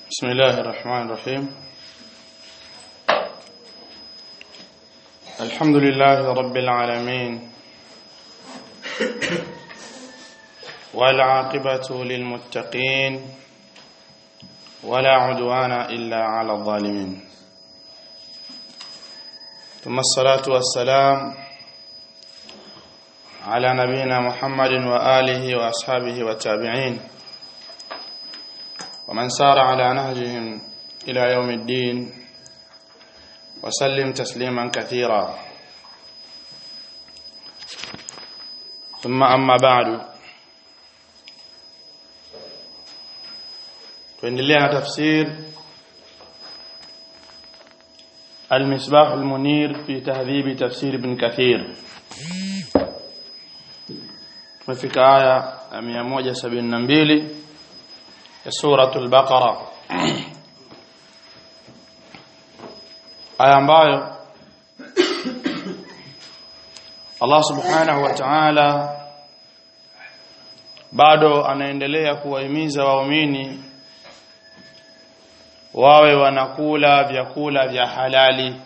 بسم الله الرحمن الرحيم الحمد لله رب العالمين والعاقبة للمتقين ولا عدوان إلا على الظالمين ثم الصلاة والسلام على نبينا محمد وآله وأصحابه والتابعين ومن سار على نهجهم إلى يوم الدين وسلم تسليما كثيرا ثم أما بعد tuendelea na tafsir المصباح المنير في تهذيب تفسير ابن كثير tumefika aya ya 172 ya suratul baqara aya ambayo Allah subhanahu wa ta'ala bado anaendelea kuwahimiza waumini wawe wanakula vyakula vya halali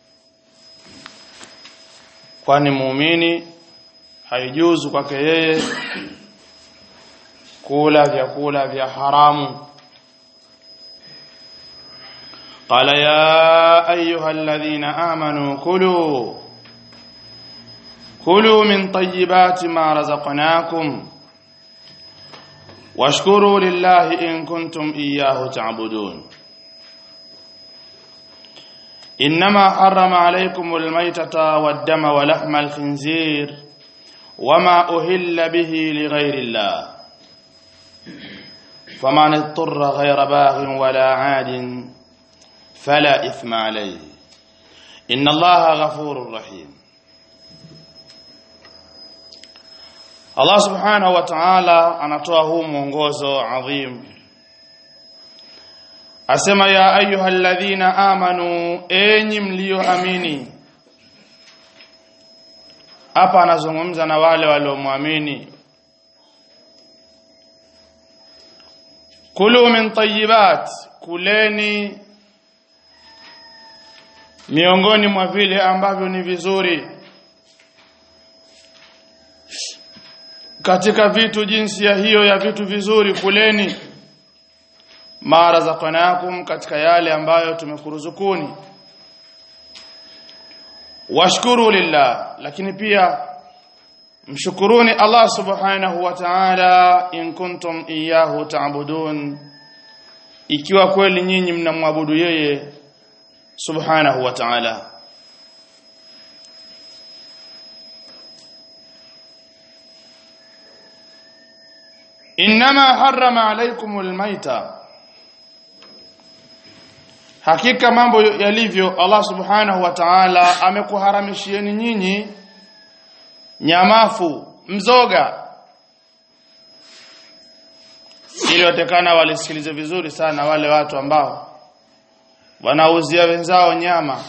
kwani muumini haijuzu kwake yeye kula vyakula vya haramu قال يا ايها الذين امنوا كلوا كلوا من طيبات ما رزقناكم واشكروا لله ان كنتم اياه تعبدون انما حرم عليكم الميتة والدم ولحم الخنزير وما اهل به لغير الله فمن اضطر غير باغ ولا عاد فلا إثم عليه إن الله غفور رحيم Allah subhanahu wa ta'ala anatoa huu mwongozo adhim asema ya ayyuhalladhina amanu enyi mlioamini hapa anazungumza na wale waliomwamini kulu min tayyibat kuleni miongoni mwa vile ambavyo ni vizuri katika vitu jinsi ya hiyo ya vitu vizuri kuleni mara zakanakum katika yale ambayo tumekuruzukuni washkuru lillah lakini pia mshukuruni Allah subhanahu wa ta'ala in kuntum iyyahu ta'budun ikiwa kweli nyinyi mnamwabudu yeye subhanahu wa ta'ala inma harrama alaykumul maita hakika mambo yalivyo Allah subhanahu wa ta'ala amekuharamishieni nyinyi nyamafu mzoga ili watekana walisikilize vizuri sana wale watu ambao wanauzia wenzao nyama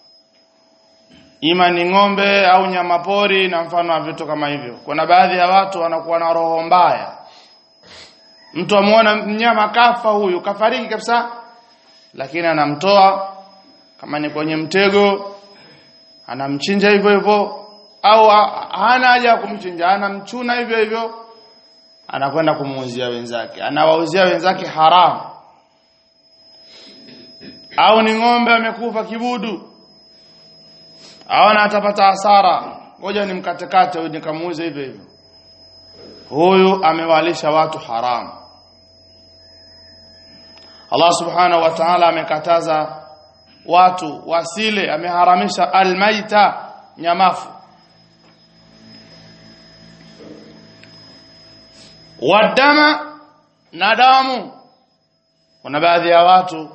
ima ni ng'ombe au nyama pori na mfano wa vitu kama hivyo kuna baadhi ya watu wanakuwa na roho mbaya mtu amuona mnyama kafa huyu kafariki kabisa lakini anamtoa kama ni kwenye mtego anamchinja hivyo hivyo au hana haja ya kumchinja anamchuna hivyo hivyo anakwenda kumuuzia wenzake anawauzia wenzake haramu au ni ng'ombe amekufa kibudu aona atapata hasara ngoja nimkatekate huyu nikamuuze hivyo hivyo huyu amewalisha watu haramu Allah subhanahu wa ta'ala amekataza watu wasile ameharamisha almaita nyamafu wadama na damu kuna baadhi ya watu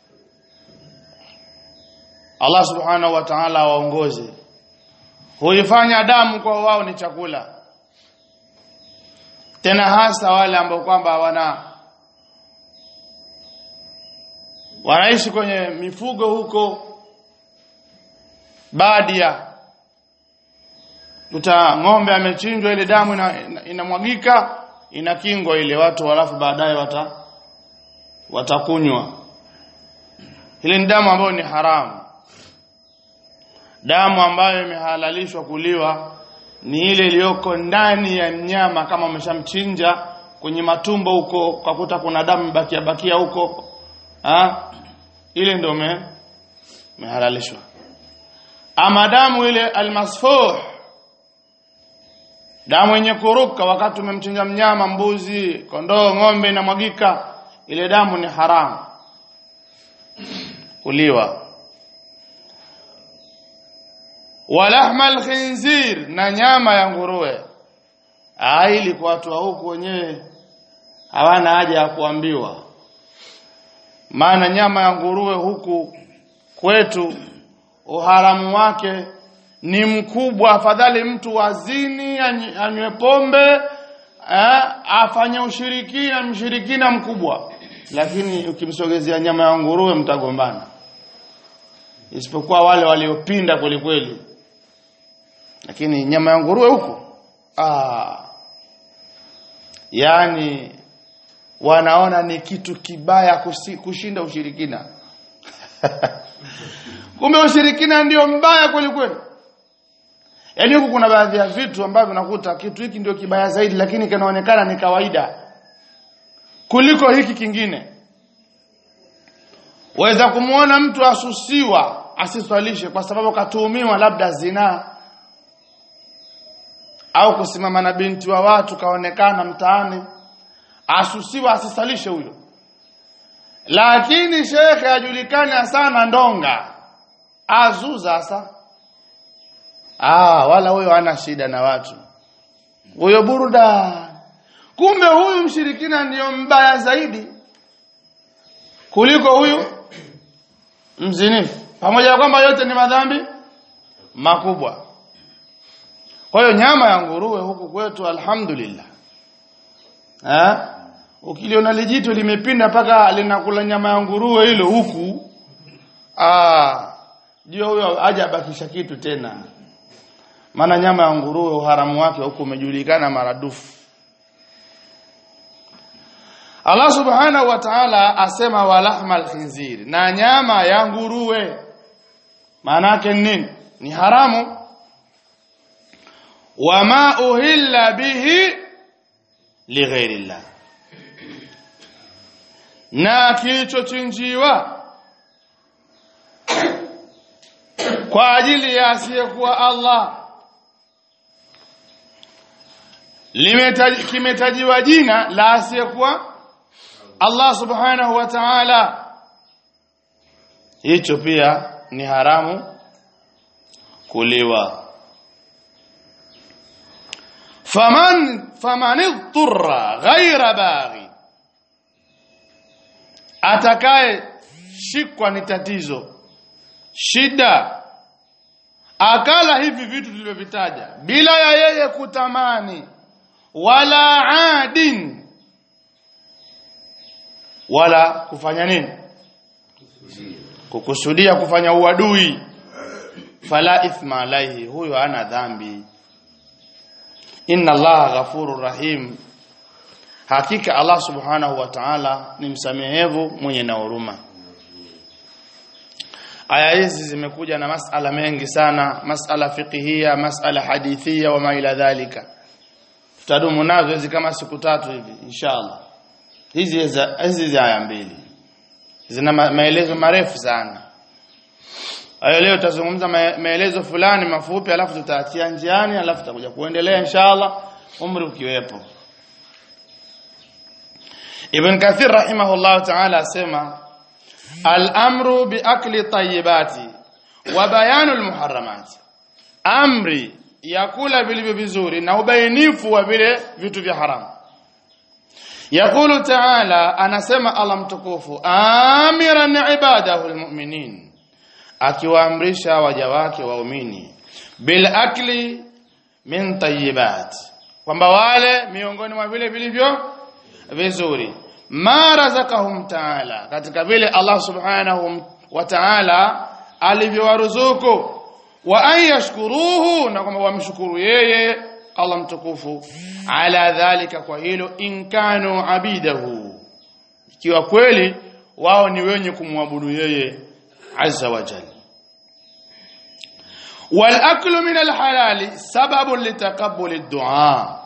Allah subhanahu wa ta'ala waongoze huifanya damu kwa wao ni chakula tena hasa wale ambao kwamba wana wanaishi kwenye mifugo huko badia uta ng'ombe amechinjwa ile damu inamwagika ina, ina inakingwa ile watu halafu baadaye wata watakunywa hili ni damu ambayo ni haramu damu ambayo imehalalishwa kuliwa ni ile iliyoko ndani ya mnyama kama umeshamchinja kwenye matumbo huko ukakuta kuna damu bakia bakia huko ha? ile ndio me mehalalishwa ama damu ile almasfuh damu yenye kuruka wakati umemchinja mnyama mbuzi kondoo ng'ombe inamwagika ile damu ni haramu kuliwa walahma alkhinzir na nyama ya nguruwe ili kwa watu wa huku wenyewe hawana haja ya kuambiwa maana nyama ya nguruwe huku kwetu uharamu wake ni mkubwa afadhali mtu wazini anywe pombe eh, afanye ushirikina mshirikina mkubwa lakini ukimsogezea nyama ya nguruwe mtagombana isipokuwa wale waliopinda kweli kweli lakini nyama ya nguruwe huko ah yani wanaona ni kitu kibaya kusi, kushinda ushirikina kumbe ushirikina ndio mbaya kweli kweli yaani huku kuna baadhi ya vitu ambavyo nakuta kitu hiki ndio kibaya zaidi lakini kinaonekana ni kawaida kuliko hiki kingine waweza kumwona mtu asusiwa asiswalishe kwa sababu katuhumiwa labda zinaa au kusimama na binti wa watu kaonekana mtaani asusiwa asisalishe huyo lakini shekhe ajulikana sana ndonga azuza sasa ah wala huyo hana shida na watu huyo burda kumbe huyu mshirikina ndiyo mbaya zaidi kuliko huyu mzinifu pamoja na kwamba yote ni madhambi makubwa kwa hiyo nyama ya nguruwe huku kwetu alhamdulillah eh ukiliona lijito limepinda mpaka linakula nyama ya nguruwe hilo huku ah jua huyo haja abakisha kitu tena maana nyama ya nguruwe uharamu wake huku umejulikana maradufu Allah subhanahu wa ta'ala asema walahma alkhinzir na nyama ya nguruwe maana yake nini ni haramu wama uhilla bihi lighairillah na kilichochinjiwa kwa ajili ya asiyekuwa Allah limetaji kimetajiwa jina la asiyekuwa Allah subhanahu wa ta'ala hicho pia ni haramu kuliwa faman faman idturra ghaira baghi atakaye shikwa ni tatizo shida akala hivi vitu tulivyovitaja bila ya yeye kutamani wala adin wala kufanya nini kukusudia kufanya uadui fala ithma alaihi huyo ana dhambi inna allaha ghafurur rahim hakika allah subhanahu wa ta'ala ni msamehevu mwenye na huruma aya hizi zimekuja na masala mengi sana masala fiqhia masala hadithia wa ma ila dhalika tutadumu nazo hizi kama siku tatu hivi inshallah hizi hizi aya mbili zina maelezo marefu sana hayo leo tutazungumza maelezo fulani mafupi alafu tutaachia njiani alafu tutakuja kuendelea inshallah umri ukiwepo Ibn Kathir rahimahullah ta'ala asema al-amru bi akli tayyibati wa bayanul muharramati amri ya kula vilivyo vizuri na ubainifu wa vile vitu vya haramu يقول تعالى anasema Allah mtukufu amiran ibadahu almu'minin akiwaamrisha waja wake waumini bil akli min tayyibat kwamba wale miongoni mwa vile vilivyo vizuri ma razakahum ta'ala katika vile Allah subhanahu wa ta'ala alivyowaruzuku wa an yashkuruhu na kwamba wamshukuru yeye Allah mtukufu ala dhalika kwa hilo in kanu abidahu ikiwa kweli wao ni wenye kumwabudu yeye azza wa jalla والأكل من الحلال سبب لتقبل الدعاء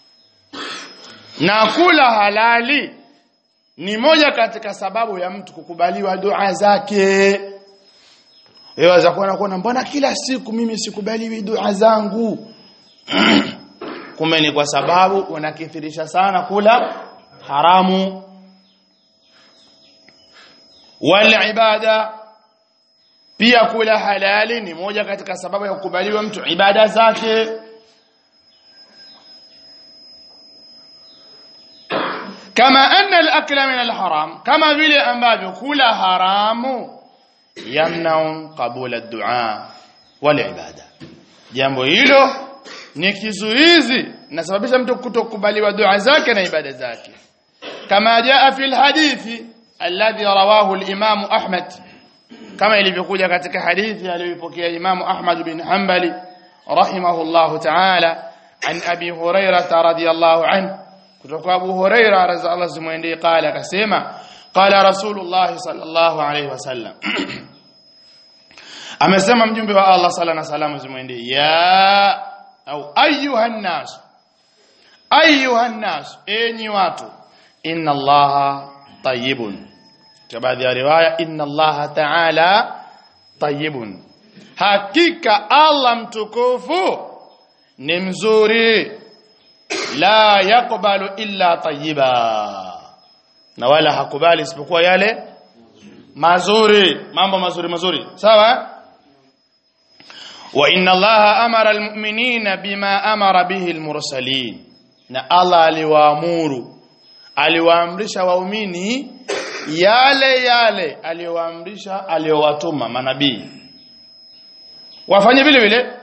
na kula halali ni moja katika sababu ya mtu kukubaliwa dua zake yaweza kuona kuona mbona kila siku mimi sikubaliwi dua zangu kumbe ni kwa sababu unakithirisha sana kula haramu wal ibada pia kula halali ni moja katika sababu ya kukubaliwa mtu ibada zake kama anna al-akla min al-haram kama vile ambavyo kula haramu yamna'u qabula ad-du'a wal ibada jambo hilo ni kizuizi nasababisha mtu kutokubaliwa dua zake na ibada zake kama jaa fi al-hadithi alladhi rawahu al-imam Ahmad kama ilivyokuja katika hadithi aliyopokea Imam Ahmad bin Hanbali rahimahullahu ta'ala an Abi Hurairah radhiyallahu anhu kutoka Abu Hurairah radhiyallahu zimwendee qala akasema qala Rasulullah sallallahu alayhi wasallam amesema mjumbe wa Allah sala na salamu zimwendee ya au ayuhan nas ayuhan nas enyi watu inna allaha tayyibun baadhi ya riwaya inna allaha ta'ala tayyibun hakika Allah mtukufu ni mzuri la yakbalu illa tayyiba na wala hakubali isipokuwa yale mazuri mambo mazuri mazuri sawa wa inna allaha amara almu'minina bima amara bihi almursalin na Allah aliwaamuru aliwaamrisha waumini yale yale aliyowaamrisha aliyowatuma manabii wafanye vile vile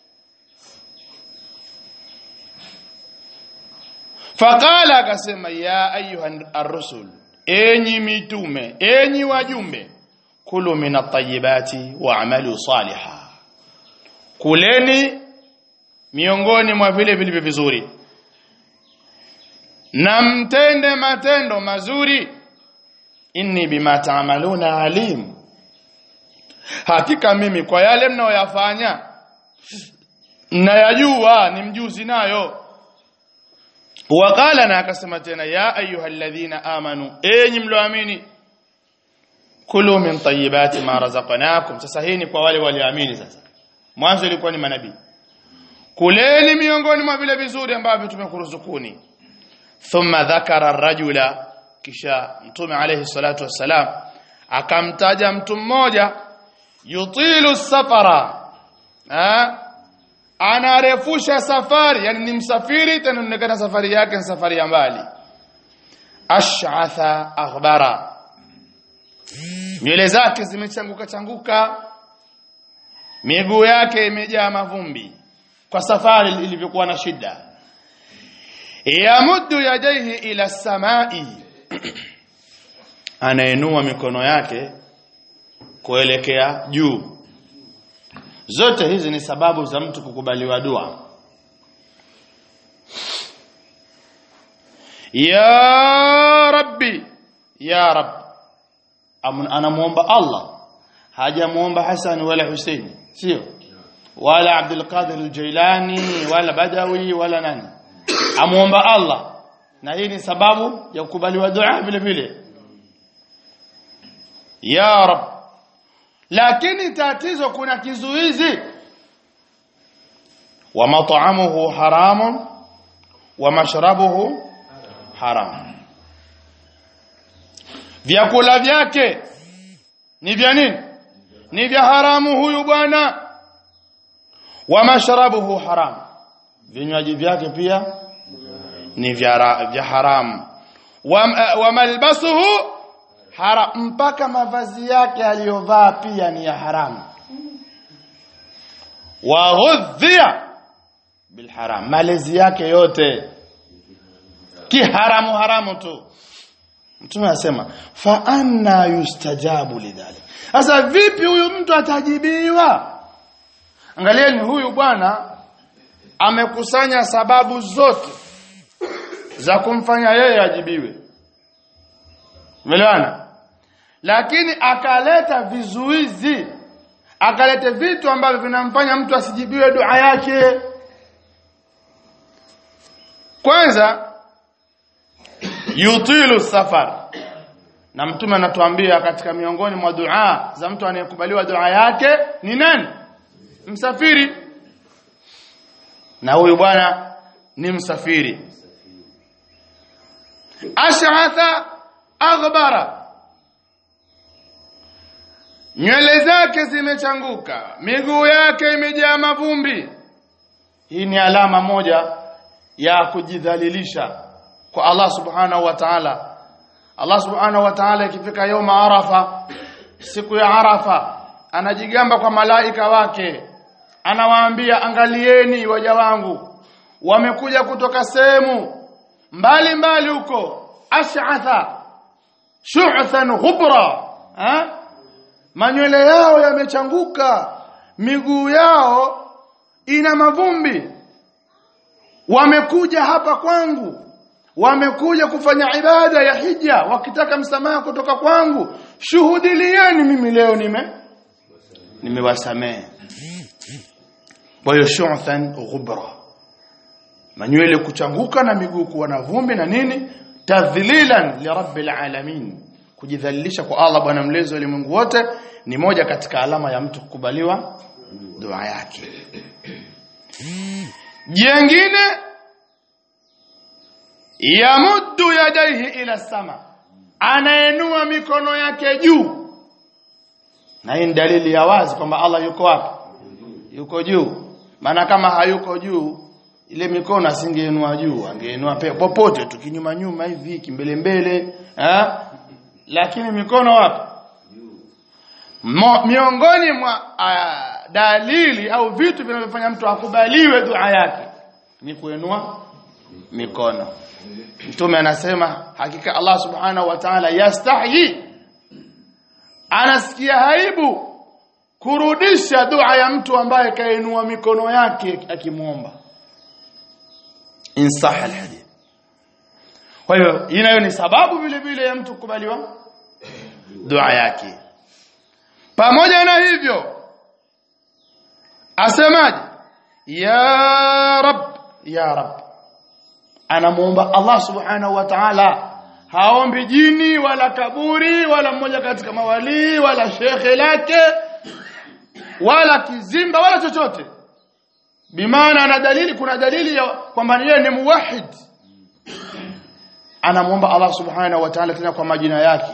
faqala akasema ya ayuha ar-rusul enyi mitume enyi wajumbe kulu min at-tayyibati wa'malu salihan kuleni miongoni mwa vile vilivyo vizuri na mtende matendo mazuri inni bima taamaluna alim hakika mimi kwa yale mnayoyafanya nayajua ni mjuzi nayo wakala na akasema tena ya ayyuhalladhina amanu enyi mlioamini kulu min tayyibati ma razaqnakum sasa hii ni kwa wale walioamini sasa mwanzo ilikuwa ni manabii kuleni miongoni mwa vile vizuri ambavyo tumekuruzukuni thumma dhakara ar-rajula kisha mtume alayhi salatu wassalam akamtaja mtu mmoja yutilu safara ha? anarefusha safari yani ni msafiri tena inaonekana safari yake ni safari ya mbali ash'atha aghbara nywele zake zimechanguka changuka miguu yake imejaa mavumbi kwa safari ilivyokuwa na shida yamuddu yadayhi ila samai anainua mikono yake kuelekea juu zote hizi ni sababu za mtu kukubaliwa dua ya rabbi ya rab anamuomba Allah hajamuomba Hassan wala Hussein sio wala Abdul Qadir al-Jailani wala Badawi wala nani amuomba Allah na hii ni sababu ya kukubaliwa dua vile vile ya rab lakini tatizo kuna kizuizi wa mat'amuhu haramun wa mashrabuhu haram vyakula vyake ni vya nini ni vya haramu huyu bwana wa mashrabuhu haram vinywaji vyake pia ni vya vya haramu wa, wa malbasuhu haram mpaka mavazi yake aliyovaa pia ni ya haramu wa ghudhiya bil haram malezi yake yote kiharamu haramu tu mtume anasema fa anna yustajabu lidhalik sasa vipi huyu mtu atajibiwa angalieni huyu bwana amekusanya sababu zote za kumfanya yeye ajibiwe Umeelewana? lakini akaleta vizuizi akaleta vitu ambavyo vinamfanya mtu asijibiwe dua yake kwanza yutilu safar na mtume anatuambia katika miongoni mwa dua za mtu anayekubaliwa dua yake ni nani msafiri na huyu bwana ni msafiri ash'atha aghbara nywele zake zimechanguka miguu yake imejaa mavumbi hii ni alama moja ya kujidhalilisha kwa Allah subhanahu wa ta'ala Allah subhanahu wa ta'ala ikifika yoma arafa siku ya arafa anajigamba kwa malaika wake anawaambia angalieni waja wangu wamekuja kutoka sehemu mbali mbali huko ash'atha shu'than ghubra ha? manywele yao yamechanguka miguu yao ina mavumbi wamekuja hapa kwangu wamekuja kufanya ibada ya hija wakitaka msamaha kutoka kwangu shuhudilieni mimi leo nime nimewasamehe kwa hiyo shu'than ghubra manywele kuchanguka na miguu kuwa na vumbi na nini tadhlilan li rabbil alamin kujidhalilisha kwa Allah bwana mlezi wa ulimwengu wote ni moja katika alama ya mtu kukubaliwa dua yake jengine yamuddu yadaihi ila sama anaenua mikono yake juu na hii ni dalili ya wazi kwamba Allah yuko wapi yuko juu maana kama hayuko juu ile mikono asingeinua juu angeinua popote tu kinyuma nyuma hivi kimbele mbele eh lakini mikono wapi Mo, miongoni mwa uh, dalili au vitu vinavyofanya mtu akubaliwe dua yake ni kuinua mikono mtume anasema hakika Allah subhanahu wa ta'ala yastahi anasikia haibu kurudisha dua ya mtu ambaye kainua mikono yake akimuomba insah alhadith kwa hiyo inayo ni sababu vile vile ya mtu kukubaliwa dua yake pamoja na hivyo asemaje ya rab ya rab anamuomba Allah subhanahu wa ta'ala haombi jini wala kaburi wala mmoja katika mawali wala shekhe lake wala kizimba wala chochote bimaana ana dalili kuna dalili ya kwamba yeye ni muwahid anamuomba Allah subhanahu wa ta'ala tena kwa majina yake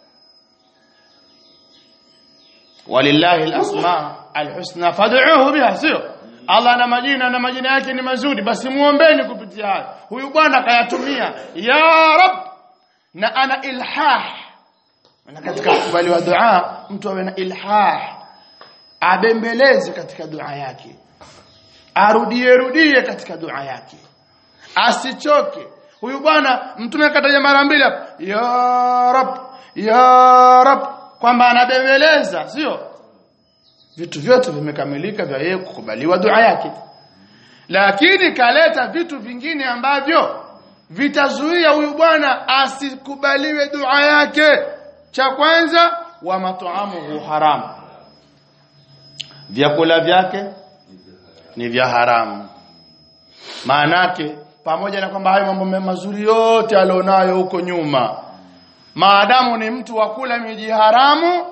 walillahi alasma alhusna fad'uhu biha sio Allah na majina na majina yake ni mazuri basi muombeni kupitia hayo huyu bwana kayatumia ya rab na ana ilhah na katika kubaliwa dua mtu awe na ilhah abembeleze katika dua yake arudie rudie katika dua yake asichoke huyu bwana mtume kataja mara mbili hapa ya rab ya rab kwamba anabembeleza sio vitu vyote vimekamilika vya yeye kukubaliwa dua yake lakini kaleta vitu vingine ambavyo vitazuia huyu bwana asikubaliwe dua yake cha kwanza wa mataamuhu haramu vyakula vyake ni vya haramu maanake pamoja na kwamba hayo mambo mazuri yote alionayo huko nyuma maadamu ni mtu wa kula miji haramu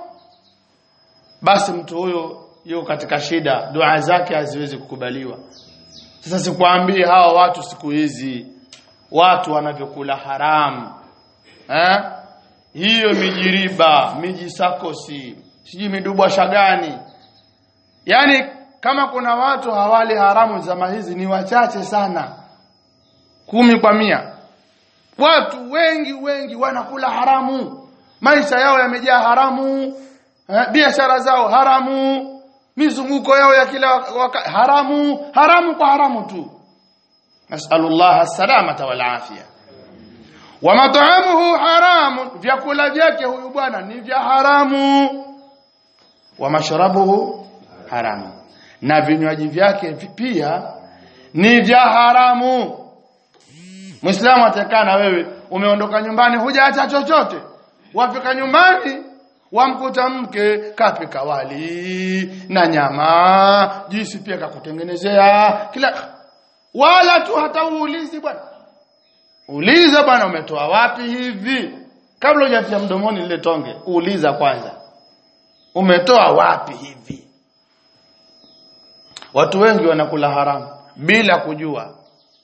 basi mtu huyo yuko katika shida dua zake haziwezi kukubaliwa sasa sikwambie hawa watu siku hizi watu wanavyokula haramu eh hiyo mijiriba miji sakosi sijui midubwa shagani yani kama kuna watu hawali haramu zama hizi ni wachache sana kumi kwa mia watu wengi wengi wanakula haramu maisha yao yamejaa haramu eh, biashara zao haramu mizunguko yao ya kila waka, haramu haramu kwa haramu tu nasallallahu salamata wal afia wa mat'amuhu haramu vyakula vyake huyu bwana ni vya haramu wa mashrabuhu haramu na vinywaji vyake pia ni vya haramu Muislamu atakaa na wewe umeondoka nyumbani hujaacha chochote wafika nyumbani wamkuta mke kapika wali na nyama juisi pia kakutengenezea kila wala tu hata uulizi bwana uliza bwana umetoa wapi hivi kabla hujatia mdomoni lile tonge uuliza kwanza umetoa wapi hivi watu wengi wanakula haramu bila kujua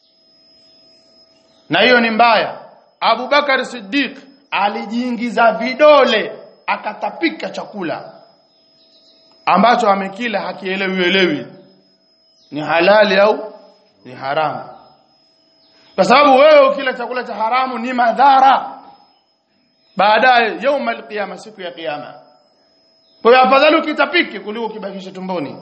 na hiyo ni mbaya Abu Bakar Siddiq alijiingiza vidole akatapika chakula ambacho amekila hakielewi elewi ni halali au ni haramu kwa sababu wewe ukila chakula cha haramu ni madhara baadaye yauma alqiyama siku ya kiyama kwa hiyo afadhali ukitapike kuliko kibakisha tumboni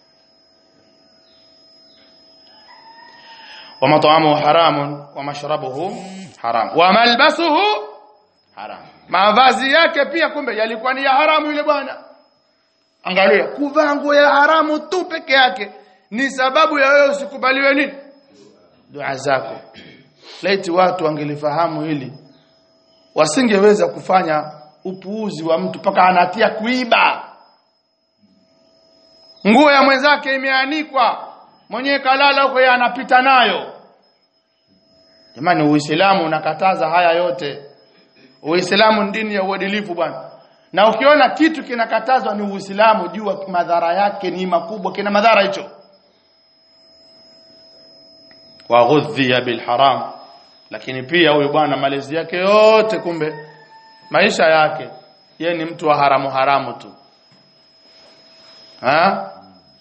ومطعمه حرام ومشربه حرام وملبسه haram mavazi yake pia kumbe yalikuwa ni ya haramu yule bwana angalia kuvaa nguo ya haramu tu peke yake ni sababu ya wewe usikubaliwe nini dua zako laiti watu wangelifahamu hili wasingeweza kufanya upuuzi wa mtu mpaka anatia kuiba nguo ya mwenzake imeanikwa mwenyewe kalala huko yeye anapita nayo jamani uislamu unakataza haya yote uislamu ni dini ya uadilifu bwana na ukiona kitu kinakatazwa ni uislamu jua madhara yake ni makubwa kina madhara hicho wa ghudhiya bil haram lakini pia huyu bwana malezi yake yote kumbe maisha yake ye ni mtu wa haramu haramu tu ha?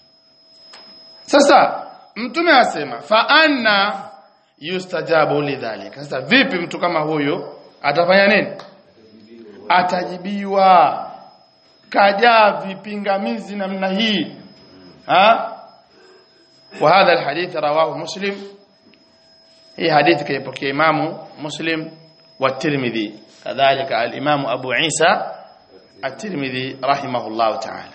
sasa mtume asema fa anna yustajabu lidhalika sasa vipi mtu kama huyo atafanya nini atajibiwa kajaa vipingamizi namna hii ha وهذا الحديث رواه مسلم هي حديث كيبكي إمام مسلم والترمذي كذلك الإمام أبو عيسى الترمذي رحمه الله تعالى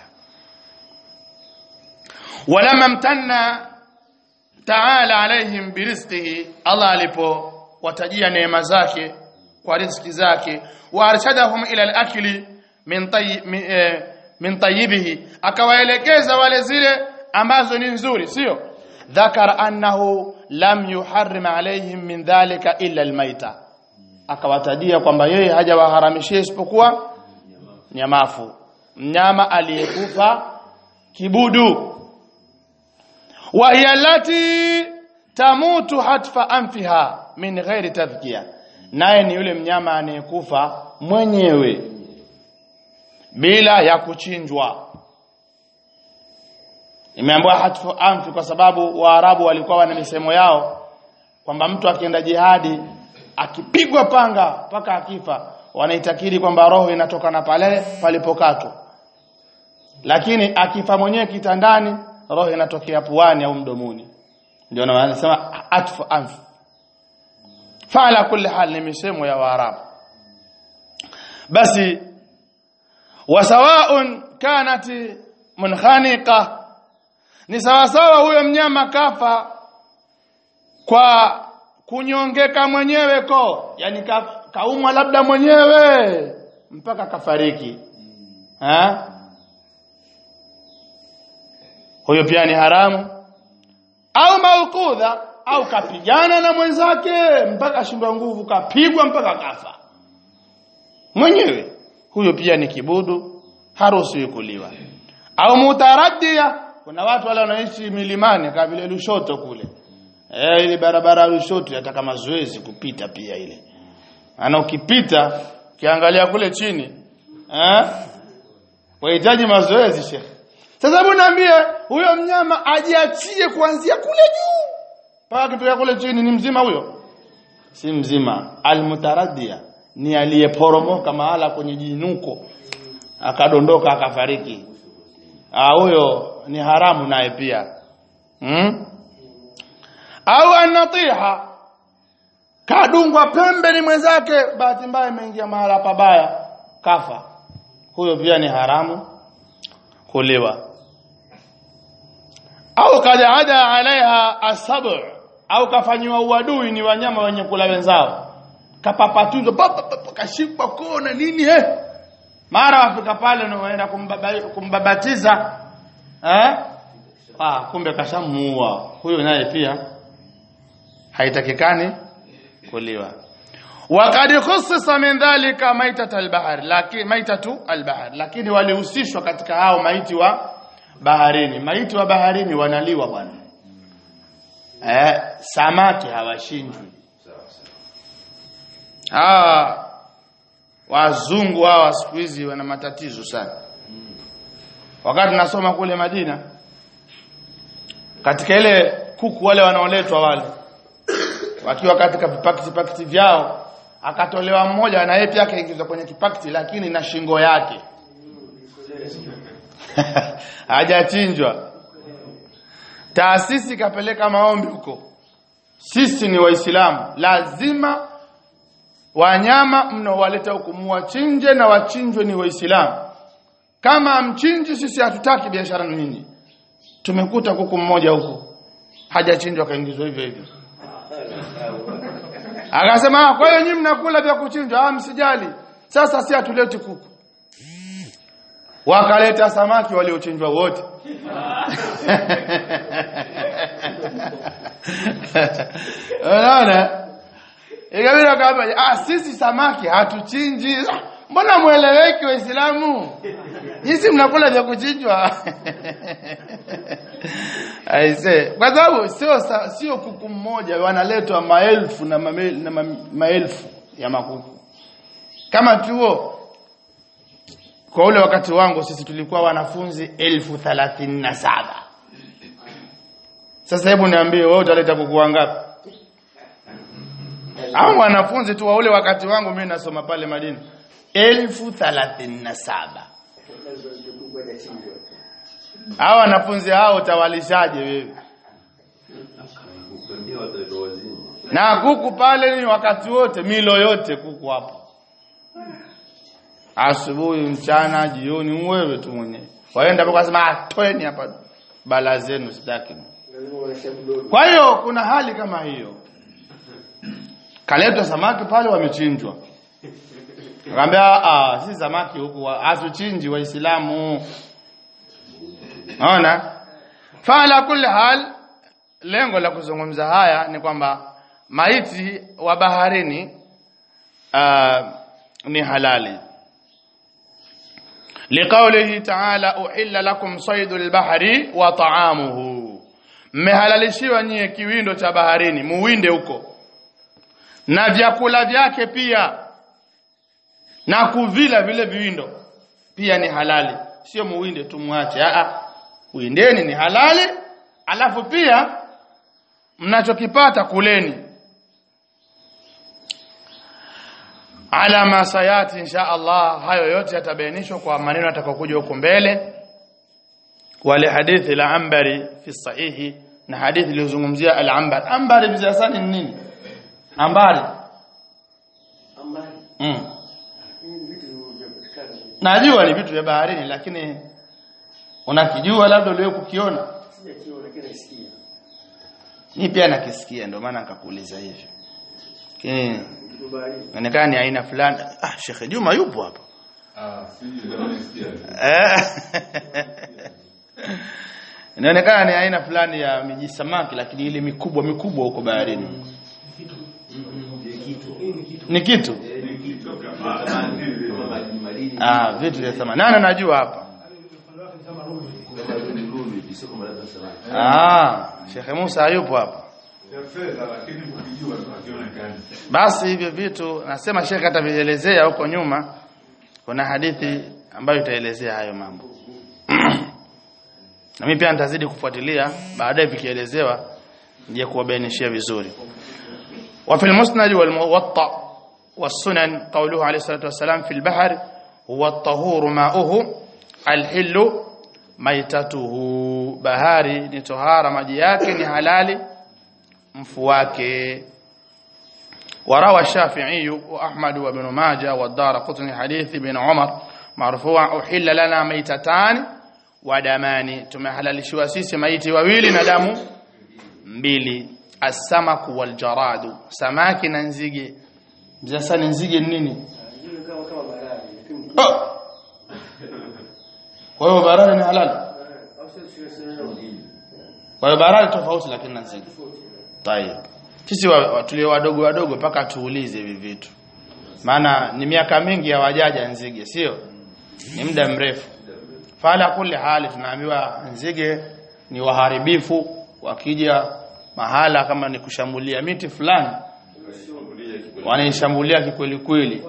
ولما امتن تعالى عليهم برزقه الله alipo watajia neema zake kwa riziki zake warshadahum ila al-akli min tayyib min tayyibihi akawaelekeza wale zile ambazo ni nzuri sio dhakar annahu lam yuharrim alaihim min dhalika illa almaita akawatajia kwamba yeye hajawaharamishia isipokuwa nyamafu mnyama aliyekufa kibudu wa hiya allati tamutu hatfa anfiha min ghairi tadhkiya naye ni yule mnyama anayekufa mwenyewe bila ya kuchinjwa imeambiwa hatfu anfi kwa sababu waarabu walikuwa wana misemo yao kwamba mtu akienda jihadi akipigwa panga mpaka akifa wanaitakiri kwamba roho inatoka na pale palipokatwa lakini akifa mwenyewe kitandani roho inatokea puani au mdomoni ndio na wanasema atfu anfi fala kulli hal ni misemo ya waarabu basi wasawaun kanat munkhaniqa ni sawasawa huyo mnyama kafa kwa kunyongeka mwenyewe ko yani ka, kaumwa labda mwenyewe mpaka kafariki ha? huyo pia ni haramu au maukudha au kapigana na mwenzake mpaka ashindwa nguvu kapigwa mpaka kafa mwenyewe huyo pia ni kibudu haruhusiwi kuliwa au mutaraddia kuna watu wale wanaishi milimani kama vile Lushoto kule eh ile barabara ya Lushoto yataka mazoezi kupita pia ile ana ukipita kiangalia kule chini eh wahitaji mazoezi shekhe sasa hebu niambie huyo mnyama ajiachie kuanzia kule juu mpaka akifika kule chini ni mzima huyo si mzima almutaraddia ni aliyeporomoka mahala kwenye jinuko akadondoka akafariki ah huyo ni haramu naye pia hmm? au anatiha kadungwa pembe ni mwenzake bahati mbaya imeingia mahala pabaya kafa huyo pia ni haramu kuliwa au kajaada alaiha asab au kafanywa uadui ni wanyama wenye kula wenzao kapapatuzwa kashikwa kona nini eh mara wafika pale na waenda kumbaba, kumbabatiza eh ah kumbe kashamuua huyo naye pia haitakikani kuliwa وقد خصص من ذلك ميتة البحر لكن ميتة البحر lakini walihusishwa katika hao maiti wa baharini maiti wa baharini wanaliwa bwana eh samaki hawashinjwi hawa wazungu hawa siku hizi wana matatizo sana wakati nasoma kule Madina katika ile kuku wale wanaoletwa wale wakiwa katika vipakiti pakiti vyao akatolewa mmoja na yeye pia akaingizwa kwenye kipakiti lakini na shingo yake hajachinjwa taasisi kapeleka maombi huko sisi ni waislamu lazima wanyama mnaowaleta huku muwachinje na wachinjwe ni waislamu kama mchinji sisi hatutaki biashara na nyinyi tumekuta kuku mmoja huko hajachinjwa kaingizwa hivyo hivyo akasema "Ah, kwa hiyo nyinyi mnakula vya kuchinjwa ah msijali sasa si hatuleti kuku wakaleta samaki waliochinjwa wote unaona ikabidi akaambia ah sisi samaki hatuchinji Ah, mbona mueleweki waislamu Nyinyi mnakula vya kuchinjwa. Aise, kwa sababu sio sa- sio kuku mmoja wanaletwa maelfu na, mame, na ma, maelfu ya makuku. Kama chuo kwa ule wakati wangu sisi tulikuwa wanafunzi elfu thalathini na saba. Sasa hebu niambie wewe utaleta kuku wangapi? Hao wanafunzi tu wa ule wakati wangu mimi nasoma pale Madina elfu thalathini na saba. Hao wanafunzi hao utawalishaje wewe? ndio watoto wazima Na kuku pale ni wakati wote, milo yote kuku hapo. Asubuhi, mchana, jioni, wewe tu mwenyewe. Waenda mpaka sema "Ah, toeni hapa bala zenu sitaki. Kwa hiyo kuna hali kama hiyo. Kaletwa samaki pale wamechinjwa. Akamwambia ah si samaki huku wa- hatuchinji waislamu. Naona? Fala kulli hal lengo la kuzungumza haya ni kwamba maiti wa baharini uh, ni halali liqaulihi ta'ala uhilla lakum saydul bahri wa ta'amuhu mmehalalishiwa nyie kiwindo cha baharini muwinde huko na vyakula vyake pia na kuvila vile viwindo pia ni halali sio muwinde tu muache a a uindeni ni halali alafu pia mnachokipata kuleni ala ma sayati insha Allah hayo yote yatabainishwa kwa maneno yatakayokuja huko mbele wale hadithi la ambari fi sahihi na hadithi iliyozungumzia al-ambar ambari bizasani ni nini ambari mm. najua ni vitu vya baharini lakini unakijua labda uliwe kukiona Mimi pia nakisikia ndio maana nikakuuliza hivyo. Lakini inaonekana ni aina fulani. Ah, Sheikh Juma yupo hapa. ah sisi ndio nasikia Eh. Inaonekana ni aina fulani ya miji samaki lakini ile mikubwa mikubwa huko baharini. Ni kitu. Ah, vitu vya thamani. Nani anajua hapa? Ah, Sheikh Musa yupo hapa. ya fedha lakini ukijua tunakionekana Basi hivyo vitu nasema Sheikh atavielezea huko nyuma. Kuna hadithi ambayo itaelezea hayo mambo. na mimi pia nitazidi kufuatilia baadaye vikielezewa nje kuwabainishia vizuri. Wa fil musnad wal muwatta والسنن قوله عليه الصلاة والسلام في البحر هو الطهور ماؤه الحل ميتته bahari ni tohara maji yake ni halali mfu wake وروى الشافعي وأحمد وابن ماجه والدار قطني حديث بن عمر مرفوع أحل لنا ميتتان ودمان تمحللشوا sisi maiti wawili na damu mbili asamaku waljaradu samaki na nzige sasa ni nzige ni nini oh! kwa hiyo barari ni halali kwa hiyo barari tofauti lakini na nzige tayeb sisi wa- wa- tulio wadogo wadogo mpaka tuulize hivi vitu maana ni miaka mingi hawajaja nzige sio ni muda mrefu fala kuli hali tunaambiwa nzige ni waharibifu wakija mahala kama ni kushambulia miti fulani wanaishambulia kikweli kweli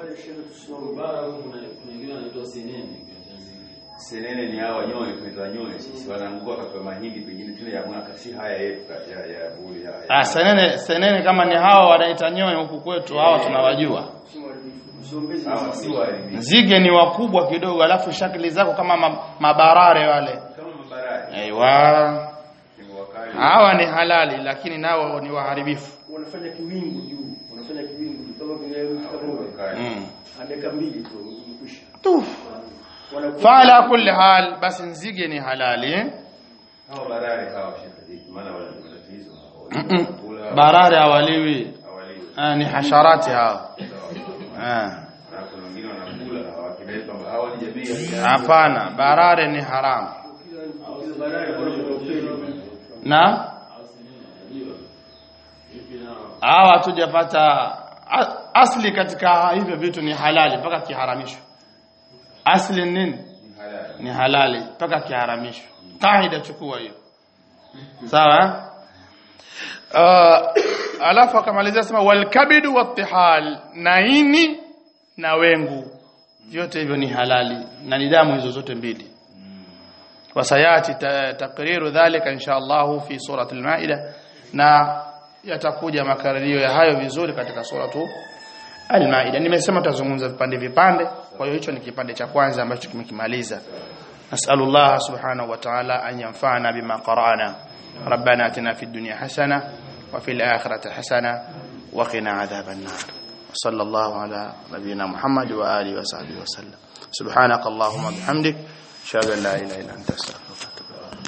Senene ni hawa nyoe tunaitwa nyoe sisi wanaangua katika mahindi pengine tuna ya mwaka si haya yetu ya ya buli haya. ah senene senene kama ni hawa wanaita nyoe huku kwetu hawa tunawajua Hawa si waharibifu. nzige ni wakubwa kidogo alafu shakli zako kama ma, mabarare wale Kama mabarani. aiwa Ni wakali. hawa ni halali lakini nao ni waharibifu wanafanya kiwingu juu wanafanya kiwingu juu kama vile mtu kama huyo Wakali. mm. dakika mbili tu imekwisha Tuf. wanakuwa fala kulli hal basi nzige ni halali eh? Hawa barari hawa shekhi maana wana matatizo. Mm-mm. Kula barare hawaliwi hawaliwi. ah, ni hasharati hao ah. Na kuna wengine wanakula hawakidai kwamba hawa ni jamii ya hapana barare ni haramu kila baadaye wanakuwa upeli na hawa hatujapata a- asli katika hivyo vitu ni halali mpaka kiharamishwe asli ni nini halali. ni halali mpaka kiharamishwe kaida chukua hiyo sawa eh? uh, alafu akamalizia sema walkabidu wattihal na ini na wengu vyote hivyo ni halali na ni damu hizo zote mbili wasayati ta, takriru dhalika insha Allah fi surati al-maida na yatakuja makadirio ya hayo vizuri katika suratu al-maida nimesema tutazungumza vipande vipande kwa hiyo hicho ni kipande cha kwanza ambacho tumekimaliza nasallallahu subhanahu wa ta'ala an yanfa'ana bima qara'na ربنا اتنا في الدنيا حسنه وفي الاخره حسنه وقنا عذاب النار صلى الله على نبينا محمد واله وصحبه وسلم سبحانك اللهم وبحمدك اشهد ان لا اله الا انت استغفرك